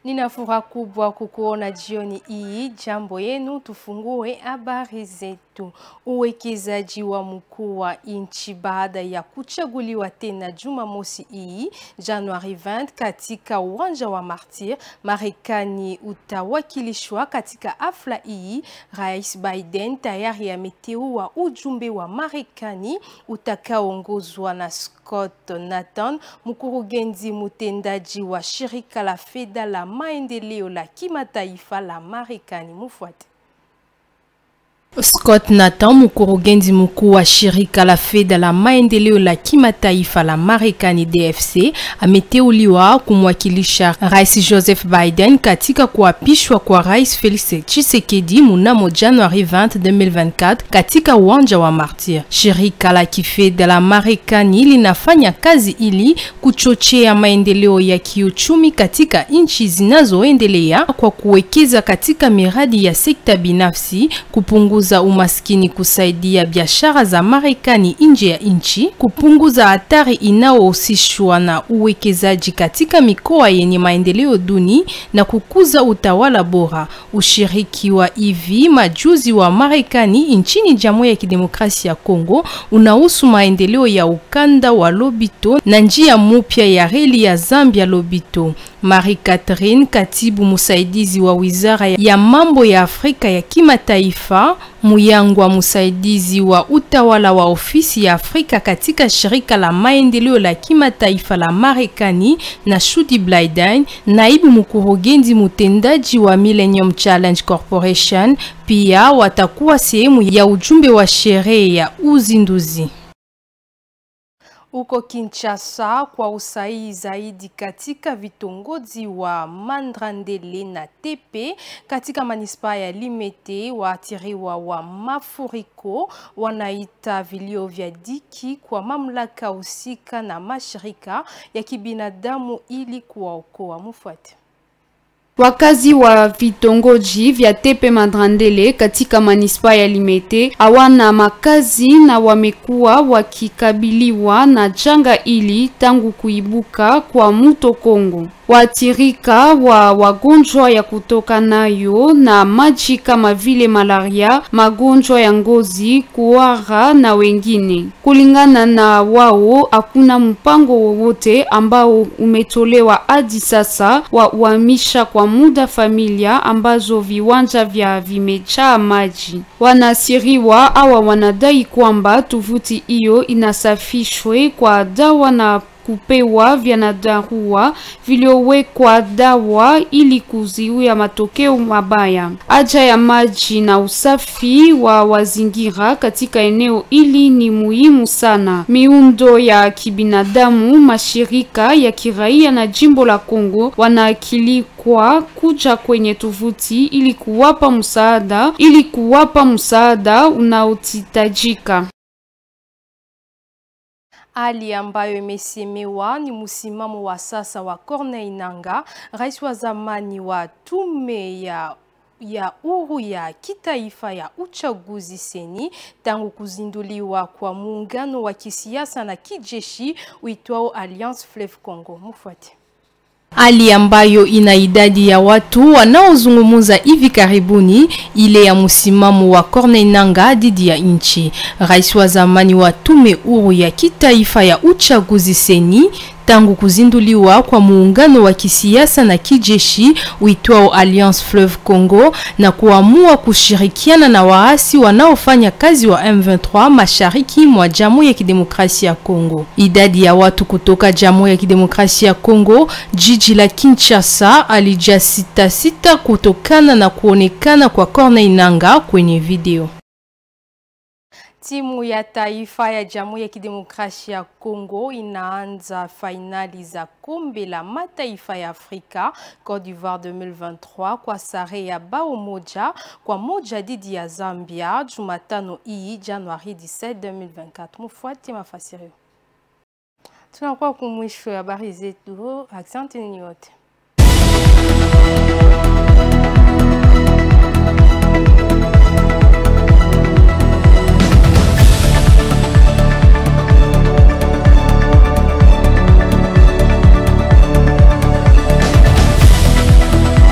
Nina furaha kubwa kukuona jioni hii. Jambo yenu, tufungue habari zetu. Uwekezaji wa mkuu wa nchi baada ya kuchaguliwa tena Jumamosi hii Januari 20 katika uwanja wa Martyr, Marekani utawakilishwa katika hafla hii. Rais Biden tayari ameteua ujumbe wa Marekani utakaoongozwa na Scott Nathan, mkurugenzi mtendaji wa shirika la fedha la maendeleo la kimataifa la Marekani. Mufuate. Scott Nathan, mkurugenzi mkuu wa shirika la fedha la maendeleo la kimataifa la Marekani DFC, ameteuliwa kumwakilisha Rais Joseph Biden katika kuapishwa kwa Rais Felix Tshisekedi mnamo Januari 20, 2024 katika uwanja wa Martyr. Shirika la kifedha la Marekani linafanya kazi ili kuchochea maendeleo ya kiuchumi katika nchi zinazoendelea kwa kuwekeza katika miradi ya sekta binafsi, kupunguza umaskini, kusaidia biashara za Marekani nje ya nchi, kupunguza hatari inayohusishwa na uwekezaji katika mikoa yenye maendeleo duni na kukuza utawala bora. Ushiriki wa hivi majuzi wa Marekani nchini Jamhuri ya Kidemokrasia ya Kongo unahusu maendeleo ya ukanda wa Lobito na njia mpya ya reli ya Zambia Lobito. Marie Catherine, katibu msaidizi wa Wizara ya Mambo ya Afrika ya Kimataifa, Muyangwa, msaidizi wa utawala wa ofisi ya Afrika katika shirika la maendeleo la kimataifa la Marekani, na Shudi Blyden, naibu mkurugenzi mtendaji wa Millennium Challenge Corporation, pia watakuwa sehemu ya ujumbe wa sherehe ya uzinduzi. Uko Kinshasa kwa usahihi zaidi katika vitongoji wa Mandrandele na Tepe katika manispaa ya Limete, waathiriwa wa mafuriko wanaita vilio vya diki kwa mamlaka husika na mashirika ya kibinadamu ili kuwaokoa. Mufuate. Wakazi wa vitongoji vya Tepe Mandrandele katika manispaa ya Limete hawana makazi na wamekuwa wakikabiliwa na janga hili tangu kuibuka kwa mto Kongo. Waathirika wa wagonjwa ya kutoka nayo na maji kama vile malaria, magonjwa ya ngozi, kuhara na wengine. Kulingana na wao, hakuna mpango wowote ambao umetolewa hadi sasa wa uhamisha kwa muda familia ambazo viwanja vya vimejaa maji. Wanasiriwa awa wanadai kwamba tovuti hiyo inasafishwe kwa dawa na kupewa vyandarua viliowekwa dawa ili kuzuia matokeo mabaya. Haja ya maji na usafi wa mazingira katika eneo hili ni muhimu sana. Miundo ya kibinadamu, mashirika ya kiraia na jimbo la Kongo wanaakilikwa kuja kwenye tovuti ili kuwapa msaada ili kuwapa msaada unaohitajika. Hali ambayo imesemewa ni msimamo wa sasa wa Corneille Nangaa, rais wa zamani wa tume ya ya huru ya kitaifa ya uchaguzi seni tangu kuzinduliwa kwa muungano wa kisiasa na kijeshi uitwao Alliance Fleuve Congo. Mufuate. Hali ambayo ina idadi ya watu wanaozungumza hivi karibuni ile ya msimamo wa Corneille Nangaa dhidi ya nchi. Rais wa zamani wa tume huru ya kitaifa ya uchaguzi seni tangu kuzinduliwa kwa muungano wa kisiasa na kijeshi uitwao Alliance Fleuve Congo na kuamua kushirikiana na waasi wanaofanya kazi wa M23 mashariki mwa Jamhuri ya Kidemokrasia ya Kongo. Idadi ya watu kutoka Jamhuri ya Kidemokrasia ya Kongo, jiji la Kinshasa, alijaa sita sita kutokana na kuonekana kwa Corneille Nangaa kwenye video. Timu ya taifa ya Jamhuri ya Kidemokrasia ya Kongo inaanza fainali za kombe la mataifa ya Afrika Cote d'Ivoire 2023 kwa sare ya bao moja kwa moja dhidi ya Zambia Jumatano hii Januari 17, 2024. Mufuate mafasirio. Tunakuwa kumwisho ya habari zetu. Asante ninyi wote.